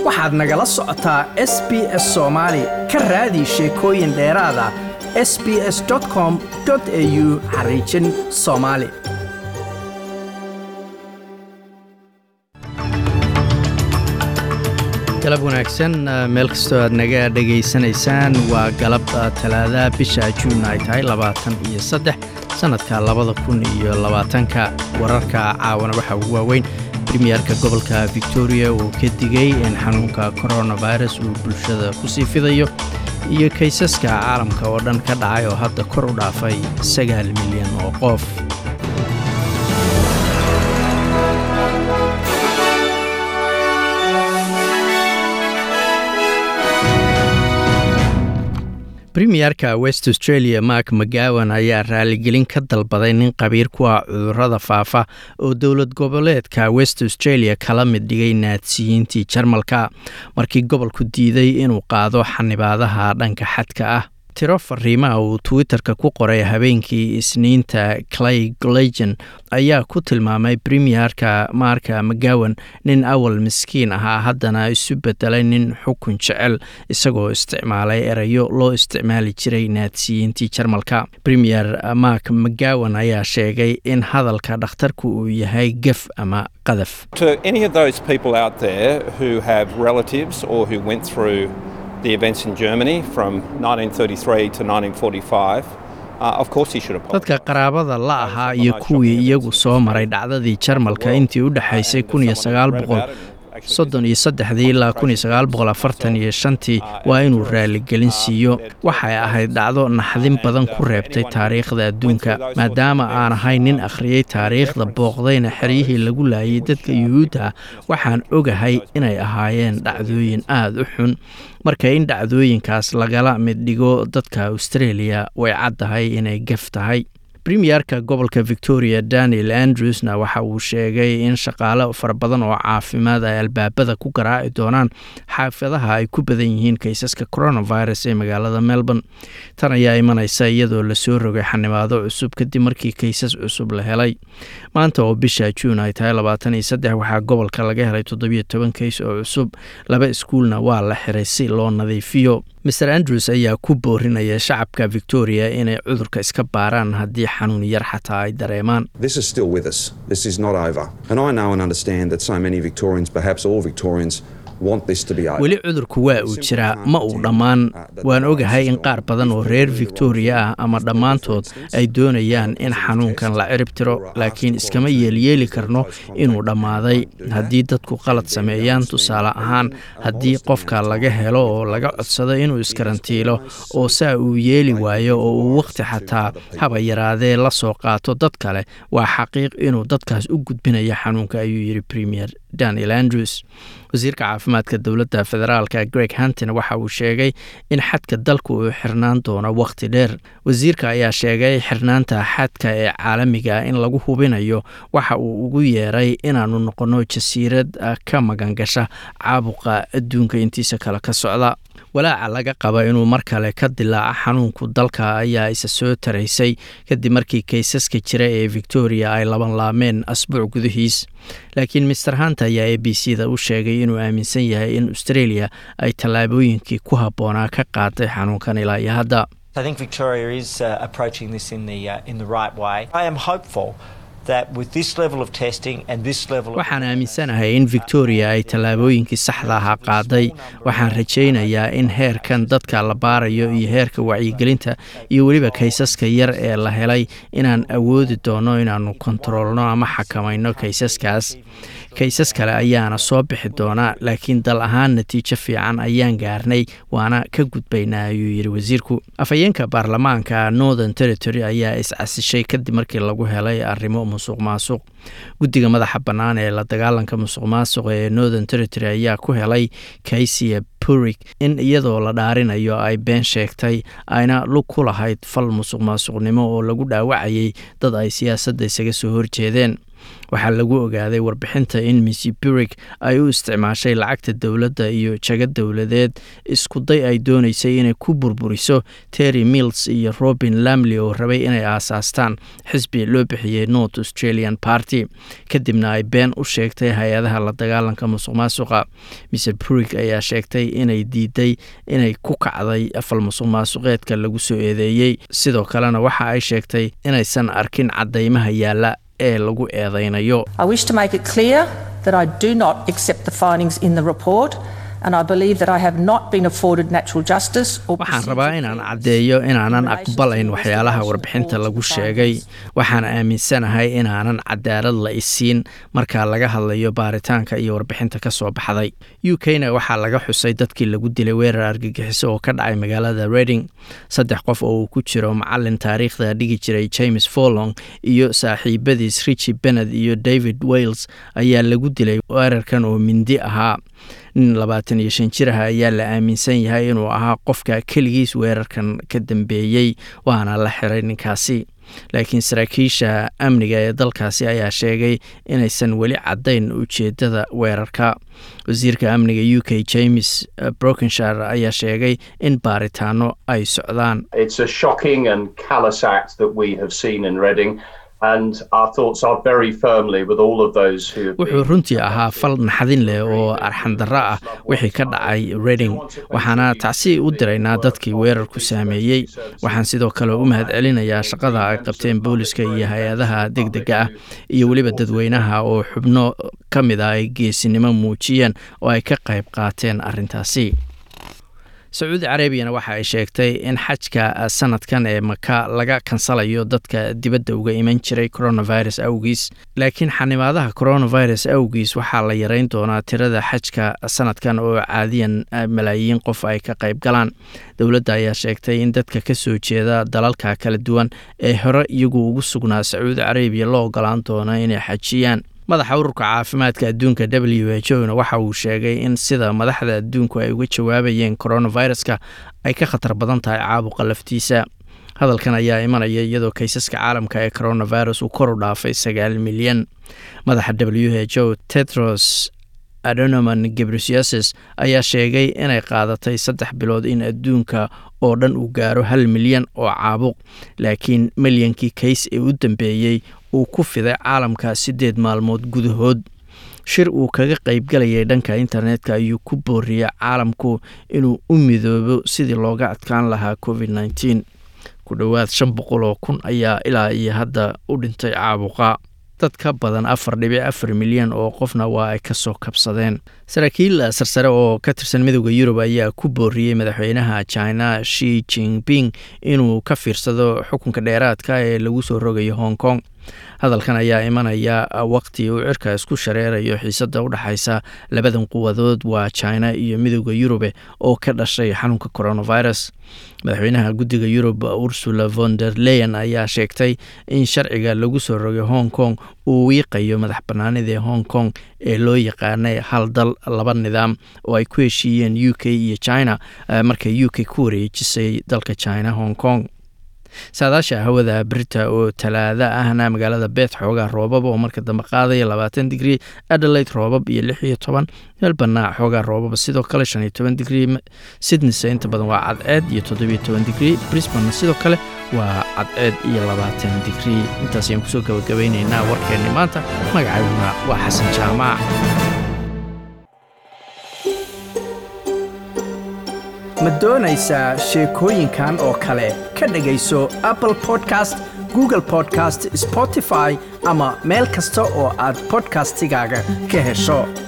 waxaad nagala socotaa s b s soomaali ka raadi sheekooyin dheeraada s b s com au xariijin soomaali galab wanaagsan meel kastoo aad naga dhegaysanaysaan waa galab talaada bisha juun ay tahay labaatan iyo saddex sannadka labada kun iyo labaatanka wararka caawana waxaa ugu waaweyn bremiyerka gobolka victoria uu ka digay in xanuunka coronavirus uu bulshada ku sii fidayo iyo kaysaska caalamka oo dhan ka dhacay oo hadda kor u dhaafay sagaal milyan oo qof bremiyerka west australia mark mcgowan ayaa raaligelin ka dalbaday nin qabiir ku ah cudurrada faafa oo dowlad goboleedka west australia kala mid dhigay naadsiyiintii jarmalka markii gobolku diiday inuu qaado xanibaadaha dhanka xadka ah tiro fariimaha uu twitter-ka ku qoray habeenkii isniinta clay glagen ayaa ku tilmaamay premierka marka mcgowan nin awal miskiin ahaa haddana isu bedelay nin xukun jecel isagoo isticmaalay erayo loo isticmaali jiray naadsiyiintii jarmalka premier mark mcgowan ayaa sheegay in hadalka dhakhtarku uu yahay gef ama qadaf the events in Germany from 1933 to 1945. dadka qaraabada la ahaa iyo kuwii iyagu soo maray dhacdadii jarmalka intii u dhexaysay soddon iyo saddexdii ilaa kun iyo sagaal boqol afartan iyo shantii waa inuu raaligelin siiyo waxay ahayd dhacdo naxdin badan ku reebtay taariikhda adduunka maadaama aan ahay nin akhriyey taariikhda booqdayna xeryihii lagu laayay dadka yuhuudda ah waxaan ogahay inay ahaayeen dhacdooyin aada u xun marka in dhacdooyinkaas lagala mid dhigo dadka australia way caddahay inay gaf tahay premiyerka gobolka victoria daniel andrewsna waxa uu sheegay in shaqaale fara badan oo caafimaad ay albaabada ku garaaci doonaan xaafadaha ay ku badan yihiin kaysaska coronavirus ee magaalada melbourne tan ayaa imanaysa iyadoo lasoo rogay xanibaado cusub kadib markii kaysas cusub la helay maanta oo bisha juun ay tahay labaatan iyo saddex waxaa gobolka laga helay toddobiyo toban kays oo cusub laba iskuulna waa la xiray si loo nadiifiyo mer andrews ayaa ku boorinaya shacabka victoria inay cudurka iska baaraan haddii xanuun yar xataa ay dareemaan weli cudurku waa uu jiraa ma uu dhammaan waan ogahay in qaar badan oo reer victoria ah ama dhammaantood ay doonayaan in xanuunkan la cirib tiro laakiin iskama yeelyeeli karno inuu dhammaaday haddii dadku qalad sameeyaan tusaale ahaan haddii qofka laga helo oo laga codsado inuu iskarantiilo oo saa uu yeeli waayo oo uu wakhti xataa haba yaraadee la soo qaato dad kale waa xaqiiq inuu dadkaas u gudbinayo xanuunka ayuu yidhi premier daniel andrews wasiirka caafimaadka dowladda federaalka greg hantin waxa uu sheegay in xadka dalku uu xirnaan doono wakhti dheer wasiirka ayaa sheegay xirnaanta xadka ee caalamiga in lagu hubinayo waxa uu ugu yeeray inaanu noqonno jasiirad ka magangasha caabuqa adduunka intiisa kale ka socda walaaca laga qaba inuu mar kale ka dilaaco xanuunku dalka ayaa isa soo taraysay kadib markii kaysaska jira ee victoria ay laban laameen asbuuc gudihiis laakiin master hunt ayaa a b c da u sheegay inuu aaminsan yahay in australia ay tallaabooyinkii ku habboonaa ka qaaday xanuunkan ilaa iyo hadda waxaan aaminsanahay in victoria ay tallaabooyinkii saxda ahaa qaaday waxaan rajaynayaa in heerkan dadka la baarayo iyo heerka wacyigelinta iyo weliba kaysaska yar ee la helay inaan awoodi doono inaannu kontaroolno ama xakamayno kaysaskaas kaysas kale ayaana soo bixi doona laakiin dal ahaan natiijo fiican ayaan gaarnay waana ka gudbaynaa ayuu yidhi wasiirku afhayeenka baarlamaanka northern territory ayaa iscasishay kadib markii lagu helay arrimo musuq maasuq guddiga madaxa bannaan ee la dagaalanka musuq maasuq ee northern territory ayaa ku helay kaysiya purik in iyadoo la dhaarinayo ay been sheegtay ayna lug ku lahayd fal musuq maasuqnimo oo lagu dhaawacayay dad ay siyaasadda isaga soo horjeedeen waxaa lagu ogaaday warbixinta in missy burig ay u isticmaashay lacagta dowladda iyo jago dowladeed iskuday ay doonaysay inay ku burburiso terry mills iyo robin lamley oo rabay inay aasaastaan xisbi loo bixiyey north australian party kadibna ay been u sheegtay hay-adaha la dagaalanka musuq maasuqa mr burig ayaa sheegtay inay diiday inay ku kacday afal musuq maasuqeedka lagu soo eedeeyey sidoo kalena waxa ay sheegtay inaysan arkin caddaymaha yaalla ee lagu eedeynayo waxaan rabaa inaan caddeeyo inaanan aqbalayn waxyaalaha warbixinta lagu sheegay waxaan aaminsanahay inaanan cadaalad la isiin marka laga hadlayo baaritaanka iyo warbixinta ka soo baxday u k-na waxaa laga xusay dadkii lagu dilay weerar argagixiso oo ka dhacay magaalada reding saddex qof oo uu ku jiro macalin taariikhda dhigi jiray james folong iyo saaxiibadiis richi bennet iyo david wales ayaa lagu dilay weerarkan oo mindi ahaa nin labaatan iyo shan jir ah ayaa la aaminsan yahay inuu ahaa qofka keligiis weerarkan ka dambeeyey waana la xiray ninkaasi laakiin saraakiisha amniga ee dalkaasi ayaa sheegay inaysan weli caddayn ujeeddada weerarka wasiirka amniga u k james brokenshire ayaa sheegay in baaritaano ay socdaan wuxuu runtii ahaa fal naxdin leh oo arxandarro ah wixii ka dhacay reding waxaana tacsi u diraynaa dadkii weerarku saameeyey waxaan sidoo kale u mahad celinayaa shaqada ay qabteen booliska iyo hay-adaha deg dega ah iyo weliba dadweynaha oo xubno ka mid ah ay geesinimo muujiyeen oo ay ka qayb qaateen arrintaasi sacuudi carabiyana waxa ay sheegtay in xajka sanadkan ee maka laga kansalayo dadka dibadda uga iman jiray coronavirus awgiis laakiin xanimaadaha coronavirus awgiis waxaa la yareyn doonaa tirada xajka sanadkan oo caadiyan malaayiin qof ay ka qayb galaan dowladda ayaa sheegtay in dadka ka soo jeeda dalalka kala duwan ee hore iyagu ugu sugnaa sacuudi carabiya loo ogolaan doono inay xajiyaan madaxa ururka caafimaadka adduunka w h o na waxa uu sheegay in sida madaxda adduunku ay uga jawaabayeen coronaviruska ay ka khatar badan tahay caabuqa laftiisa hadalkan ayaa imanaya iyadoo kaysaska caalamka ee coronavirus uu kor u dhaafay sagaal milyan madaxa w h o tedros adonoman gebrisiases ayaa sheegay inay qaadatay saddex bilood in adduunka oo dhan uu gaaro hal milyan oo caabuq laakiin milyankii kays ee u dambeeyey uu ku fiday caalamka siddeed maalmood gudahood shir uu kaga qaybgalayay dhanka internetka ayuu ku booriyey caalamku inuu u midoobo sidii looga adkaan lahaa covid nneteen ku dhowaad shan boqol oo kun ayaa ilaa iyo hadda u dhintay caabuqa dad ka badan afar dhibic afar milyan oo qofna waa ay kasoo kabsadeen saraakiil sarsare oo ka tirsan midooda yurub ayaa ku booriyey madaxweynaha china shi jinping inuu ka fiirsado xukunka dheeraadka ee lagu soo rogayo hong kong hadalkan ayaa imanaya waqti uu cirka isku shareerayo xiisada u dhexaysa labadan quwadood waa china iyo midooda yurube oo ka dhashay xanuunka coronavirus madaxweynaha guddiga yurub ursula von der leyen ayaa sheegtay in sharciga lagu soo rogay hong kong uu wiiqayo madax banaanidii hong kong ee loo yaqaanay hal dal laba nidaam oo ay ku heshiiyeen u k iyo china markay u k ku wareejisay dalka china hong kong saadaasha hawada brita oo talaada ahna magaalada beet xoogaa roobab oo marka dambe qaadaya labaatan digrii adelaide roobab iyo lix iyo toban melbana xoogaa roobaba sidoo kale shan iyo toban digrii sydneyse inta badan waa cadceed iyo toddobiyo toban digrii brisbane sidoo kale waa cadceed iyo labaatan digrii intaas ayaan kusoo gabagabaynaynaa warkeenni maanta magacayduna waa xasan jaamac ma doonaysaa sheekooyinkan oo kale ka dhegayso apple podcast google podcast spotify ama meel kasta oo aad bodkastigaaga ka hesho